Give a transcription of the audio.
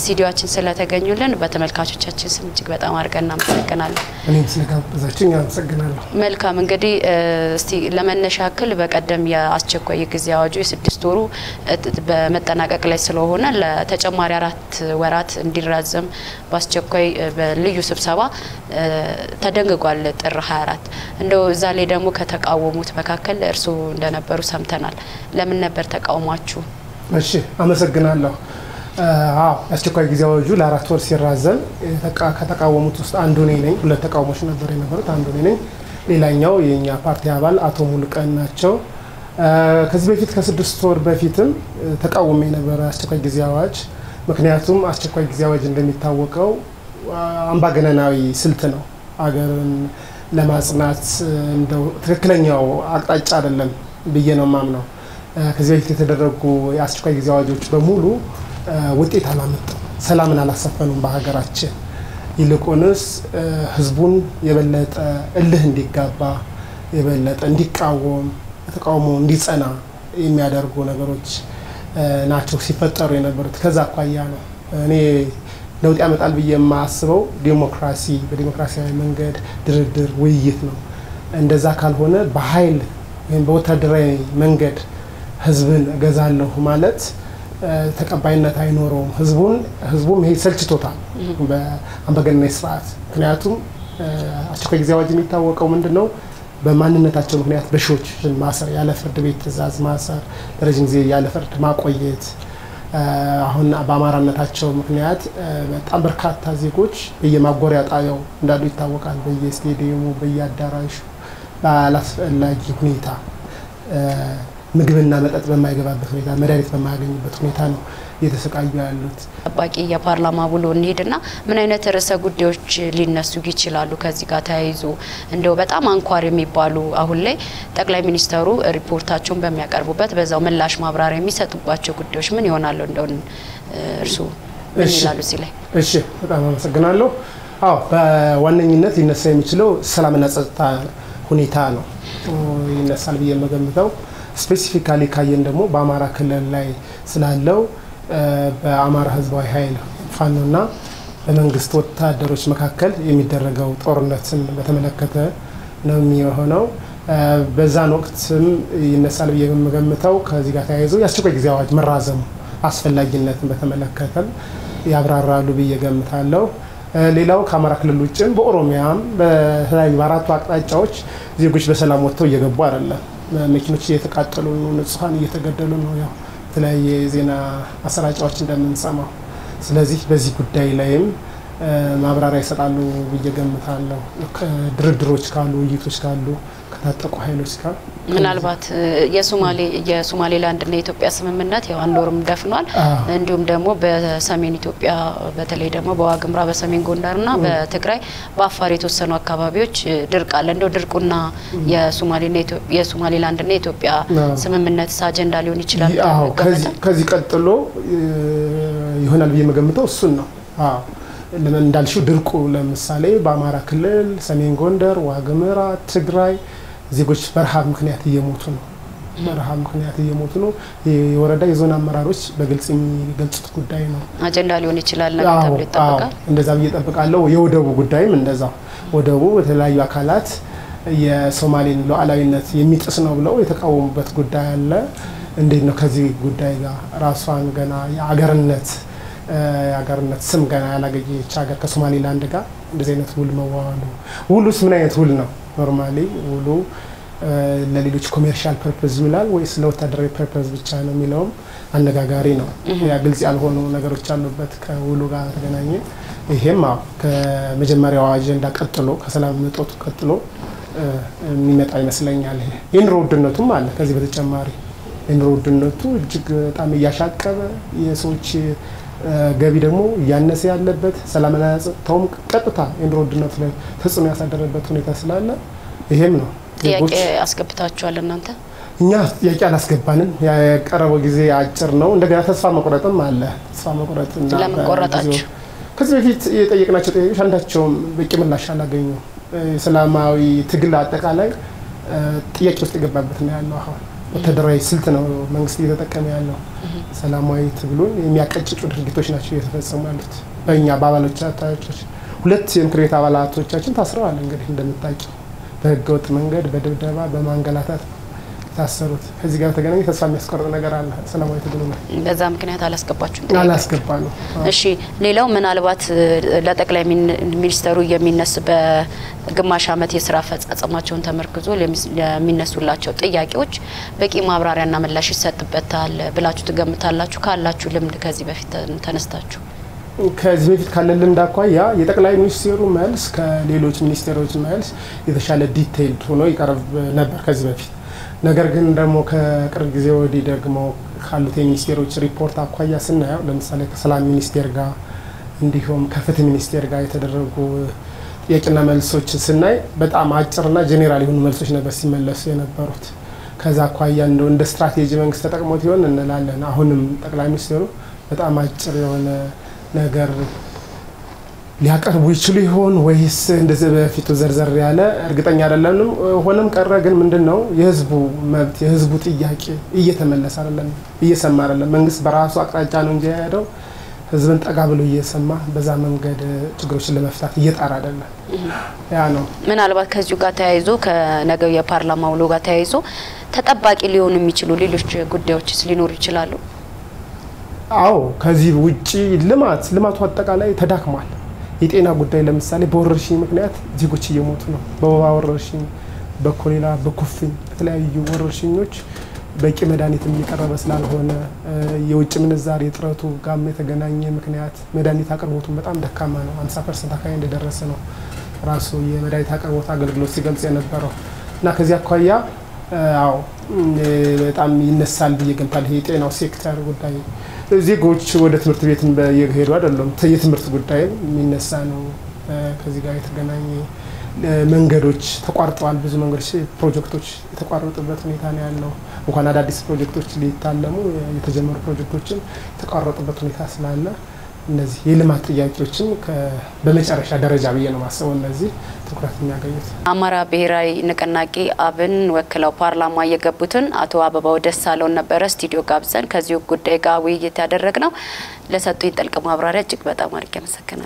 ስቱዲዮችን ስለተገኙልን በተመልካቾቻችን ስም እጅግ በጣም አድርገን እናመሰግናለን። እኔም ስለጋበዛችሁኝ አመሰግናለሁ። መልካም እንግዲህ እስቲ ለመነሻ ያክል በቀደም የአስቸኳይ ጊዜ አዋጁ የስድስት ወሩ በመጠናቀቅ ላይ ስለሆነ ለተጨማሪ አራት ወራት እንዲራዘም በአስቸኳይ በልዩ ስብሰባ ተደንግጓል ጥር 24 እንደው እዛ ላይ ደግሞ ከተቃወሙት መካከል እርስዎ እንደነበሩ ሰምተናል። ለምን ነበር ተቃውሟችሁ? እሺ አመሰግናለሁ። አዎ የአስቸኳይ ጊዜ አዋጁ ለአራት ወር ሲራዘም ከተቃወሙት ውስጥ አንዱ እኔ ነኝ። ሁለት ተቃውሞች ነበር የነበሩት፣ አንዱ እኔ ነኝ። ሌላኛው የእኛ ፓርቲ አባል አቶ ሙሉቀን ናቸው። ከዚህ በፊት ከስድስት ወር በፊትም ተቃውሞ የነበረ አስቸኳይ ጊዜ አዋጅ ምክንያቱም አስቸኳይ ጊዜ አዋጅ እንደሚታወቀው አምባገነናዊ ስልት ነው። አገርን ለማጽናት እንደው ትክክለኛው አቅጣጫ አይደለም ብዬ ነው ማምነው። ከዚህ በፊት የተደረጉ የአስቸኳይ ጊዜ አዋጆች በሙሉ ውጤት አላመጡም፣ ሰላምን አላሰፈኑም በሀገራችን። ይልቁንስ ህዝቡን የበለጠ እልህ እንዲጋባ የበለጠ እንዲቃወም ተቃውሞ እንዲጸና የሚያደርጉ ነገሮች ናቸው ሲፈጠሩ የነበሩት። ከዛ አኳያ ነው እኔ ለውጥ ያመጣል ብዬ የማስበው ዴሞክራሲ በዴሞክራሲያዊ መንገድ ድርድር፣ ውይይት ነው። እንደዛ ካልሆነ በኃይል ወይም በወታደራዊ መንገድ ህዝብን እገዛለሁ ማለት ተቀባይነት አይኖረውም። ህዝቡን ህዝቡም ይሄ ሰልችቶታል በአምባገነናዊ ስርዓት። ምክንያቱም አስቸኳይ ጊዜ አዋጅ የሚታወቀው ምንድን ነው? በማንነታቸው ምክንያት በሺዎች ማሰር፣ ያለ ፍርድ ቤት ትዕዛዝ ማሰር፣ ለረዥም ጊዜ ያለ ፍርድ ማቆየት አሁን በአማራነታቸው ምክንያት በጣም በርካታ ዜጎች በየማጎሪያ ጣቢያው እንዳሉ ይታወቃል። በየስቴዲየሙ፣ በየአዳራሹ ባላስፈላጊ ሁኔታ ምግብና መጠጥ በማይገባበት ሁኔታ መድኃኒት በማያገኙበት ሁኔታ ነው እየተሰቃዩ ያሉት። ጠባቂ የፓርላማ ውሎ እንሄድና ምን አይነት ርዕሰ ጉዳዮች ሊነሱ ይችላሉ? ከዚህ ጋር ተያይዞ እንደው በጣም አንኳር የሚባሉ አሁን ላይ ጠቅላይ ሚኒስተሩ ሪፖርታቸውን በሚያቀርቡበት በዛው ምላሽ ማብራሪያ የሚሰጡባቸው ጉዳዮች ምን ይሆናሉ? እንደው እርስዎ ምን ይላሉ እዚህ ላይ? እሺ፣ በጣም አመሰግናለሁ። አዎ በዋነኝነት ሊነሳ የሚችለው ሰላምና ጸጥታ ሁኔታ ነው ይነሳል ብዬ የምገምተው ስፔሲፊካሊ ካየን ደግሞ በአማራ ክልል ላይ ስላለው በአማራ ሕዝባዊ ኃይል ፋኖና በመንግስት ወታደሮች መካከል የሚደረገው ጦርነትን በተመለከተ ነው የሚሆነው። በዛን ወቅትም ይነሳል ብዬ የምገምተው ከዚህ ጋር ተያይዞ የአስቸኳይ ጊዜ አዋጅ መራዘሙ አስፈላጊነትን በተመለከተም ያብራራሉ ብዬ ገምታለሁ። ሌላው ከአማራ ክልል ውጭም በኦሮሚያም በተለያዩ በአራቱ አቅጣጫዎች ዜጎች በሰላም ወጥተው እየገቡ አይደለም። መኪኖች እየተቃጠሉ ነው፣ ንጹሐን እየተገደሉ ነው። ያው የተለያየ የዜና ማሰራጫዎች እንደምንሰማው። ስለዚህ በዚህ ጉዳይ ላይም ማብራሪያ ይሰጣሉ ብዬ ገምታለሁ። ድርድሮች ካሉ፣ ውይይቶች ካሉ ከታጠቁ ኃይሎች ጋር ምናልባት የሶማሌ የሶማሌላንድና የኢትዮጵያ ስምምነት ያው አንድ ወርም ደፍኗል። እንዲሁም ደግሞ በሰሜን ኢትዮጵያ በተለይ ደግሞ በዋግምራ በሰሜን ጎንደርና በትግራይ በአፋር የተወሰኑ አካባቢዎች ድርቅ አለ። እንደው ድርቁና የሶማሌና የሶማሌላንድና የኢትዮጵያ ስምምነት አጀንዳ ሊሆን ይችላል። ከዚህ ቀጥሎ ይሆናል ብዬ የምገምተው እሱን ነው። እንዳልሽው ድርቁ ለምሳሌ በአማራ ክልል ሰሜን ጎንደር፣ ዋግምራ፣ ትግራይ ዜጎች በረሃብ ምክንያት እየሞቱ ነው። በረሃብ ምክንያት እየሞቱ ነው። የወረዳ የዞን አመራሮች በግልጽ የሚገልጹት ጉዳይ ነው። አጀንዳ ሊሆን ይችላል ተብሎ ይጠበቃል። እንደዛ ብዬ እጠብቃለሁ። የወደቡ ጉዳይም እንደዛው ወደቡ በተለያዩ አካላት የሶማሌን ሉዓላዊነት የሚጥስ ነው ብለው የተቃወሙበት ጉዳይ አለ። እንዴት ነው ከዚህ ጉዳይ ጋር ራሷን ገና የአገርነት የሀገርነት ስም ገና ያላገኘች ሀገር ከሶማሌላንድ ጋር እንደዚህ አይነት ውል መዋዋሉ ውሉስ ምን አይነት ውል ነው? ኖርማሊ ውሉ ለሌሎች ኮሜርሻል ፐርፐዝ ይውላል ወይስ ለወታደራዊ ፐርፐዝ ብቻ ነው የሚለውም አነጋጋሪ ነው። ያ ግልጽ ያልሆኑ ነገሮች አሉበት ከውሉ ጋር ተገናኘ። ይሄም አዎ ከመጀመሪያው አጀንዳ ቀጥሎ ከሰላም እጦቱ ቀጥሎ የሚመጣ ይመስለኛል። ይሄ የኑሮ ውድነቱም አለ። ከዚህ በተጨማሪ የኑሮ ውድነቱ እጅግ በጣም እያሻቀበ የሰዎች ገቢ ደግሞ እያነሰ ያለበት ሰላምና ጸጥታውም ቀጥታ የኑሮ ውድነቱ ላይ ተጽዕኖ ያሳደረበት ሁኔታ ስላለ ይሄም ነው ጥያቄ አስገብታችኋል እናንተ? እኛ ጥያቄ አላስገባንም። የቀረበው ጊዜ አጭር ነው። እንደገና ተስፋ መቁረጥም አለ። ተስፋ መቁረጥ ለምን ቆረጣችሁ? ከዚህ በፊት የጠየቅናቸው ጥያቄዎች አንዳቸውም በቂ ምላሽ አላገኙ። የሰላማዊ ትግል አጠቃላይ ጥያቄ ውስጥ የገባበት ነው ያለው አሁን ወታደራዊ ስልት ነው መንግስት እየተጠቀመ ያለው። ሰላማዊ ትግሉን የሚያቀጭጩ ድርጊቶች ናቸው እየተፈጸሙ ያሉት በእኛ በአባሎቻችን ሁለት የምክር ቤት አባላቶቻችን ታስረዋል። እንግዲህ እንደምታውቂው በህገወጥ መንገድ በድብደባ በማንገላታት የታሰሩት። ከዚህ ጋር በተገናኘ ተስፋ የሚያስቆርጥ ነገር አለ። ሰላማዊ ትግሉ ነው በዛ ምክንያት አላስገባችሁም? አላስገባ ነው። እሺ ሌላው ምናልባት ለጠቅላይ ሚኒስተሩ የሚነሱ በግማሽ ዓመት የስራ አፈጻጸማቸውን ተመርክዞ የሚነሱላቸው ጥያቄዎች በቂ ማብራሪያና ምላሽ ይሰጥበታል ብላችሁ ትገምታላችሁ? ካላችሁ ልምድ ከዚህ በፊት ተነስታችሁ ከዚህ በፊት ካለን ልምድ አኳያ የጠቅላይ ሚኒስቴሩ መልስ ከሌሎች ሚኒስቴሮች መልስ የተሻለ ዲቴይልድ ሆኖ ይቀርብ ነበር ከዚህ በፊት። ነገር ግን ደግሞ ከቅርብ ጊዜ ወዲህ ደግሞ ካሉት የሚኒስቴሮች ሪፖርት አኳያ ስናየው ለምሳሌ ከሰላም ሚኒስቴር ጋር እንዲሁም ከፍትህ ሚኒስቴር ጋር የተደረጉ ጥያቄና መልሶች ስናይ በጣም አጭርና ጄኔራል የሆኑ መልሶች ነበር ሲመለሱ የነበሩት። ከዛ አኳያ እንደው እንደ ስትራቴጂ መንግስት ተጠቅሞት ይሆን እንላለን። አሁንም ጠቅላይ ሚኒስቴሩ በጣም አጭር የሆነ ነገር ሊያቀርቡ ይችሉ ይሆን ወይስ እንደዚህ በፊቱ ዘርዘር ያለ እርግጠኛ አይደለንም። ሆነም ቀረ ግን ምንድን ነው የህዝቡ መብት የህዝቡ ጥያቄ እየተመለሰ አይደለም፣ እየሰማ አይደለም። መንግስት በራሱ አቅጣጫ ነው እንጂ የሄደው ህዝብን ጠጋ ብሎ እየሰማ በዛ መንገድ ችግሮችን ለመፍታት እየጣር አይደለም። ያ ነው ምናልባት ከዚሁ ጋር ተያይዞ ከነገው የፓርላማ ውሎ ጋር ተያይዞ ተጠባቂ ሊሆኑ የሚችሉ ሌሎች ጉዳዮችስ ሊኖሩ ይችላሉ? አዎ ከዚህ ውጪ ልማት ልማቱ አጠቃላይ ተዳክሟል። የጤና ጉዳይ ለምሳሌ በወረርሽኝ ምክንያት ዜጎች እየሞቱ ነው። በወባ ወረርሽኝ፣ በኮሌራ፣ በኩፍኝ በተለያዩ ወረርሽኞች በቂ መድኃኒትም እየቀረበ ስላልሆነ የውጭ ምንዛሬ እጥረቱ ጋም የተገናኘ ምክንያት መድኃኒት አቅርቦቱን በጣም ደካማ ነው። 50 ፐርሰንት አካባቢ እንደደረሰ ነው ራሱ የመድኃኒት አቅርቦት አገልግሎት ሲገልጽ የነበረው እና ከዚህ አኳያ አዎ በጣም ይነሳል ብዬ ገምታለሁ። የጤናው ሴክተር ጉዳይ ዜጎች ወደ ትምህርት ቤት እየሄዱ አይደለም። የትምህርት ጉዳይም የሚነሳ ነው። ከዚህ ጋር የተገናኘ መንገዶች ተቋርጠዋል። ብዙ መንገዶች ፕሮጀክቶች የተቋረጡበት ሁኔታ ነው ያለው። እንኳን አዳዲስ ፕሮጀክቶች ሊታለሙ የተጀመሩ ፕሮጀክቶችም የተቋረጡበት ሁኔታ ስላለ እነዚህ የልማት ጥያቄዎችን በመጨረሻ ደረጃ ብዬ ነው ማስበው እነዚህ ትኩረት የሚያገኙት። አማራ ብሔራዊ ንቅናቄ አብን ወክለው ፓርላማ የገቡትን አቶ አበባው ደሳለውን ነበረ ስቱዲዮ ጋብዘን ከዚሁ ጉዳይ ጋር ውይይት ያደረግ ነው። ለሰጡኝ ጥልቅ ማብራሪያ እጅግ በጣም አድርጌ አመሰግናለሁ።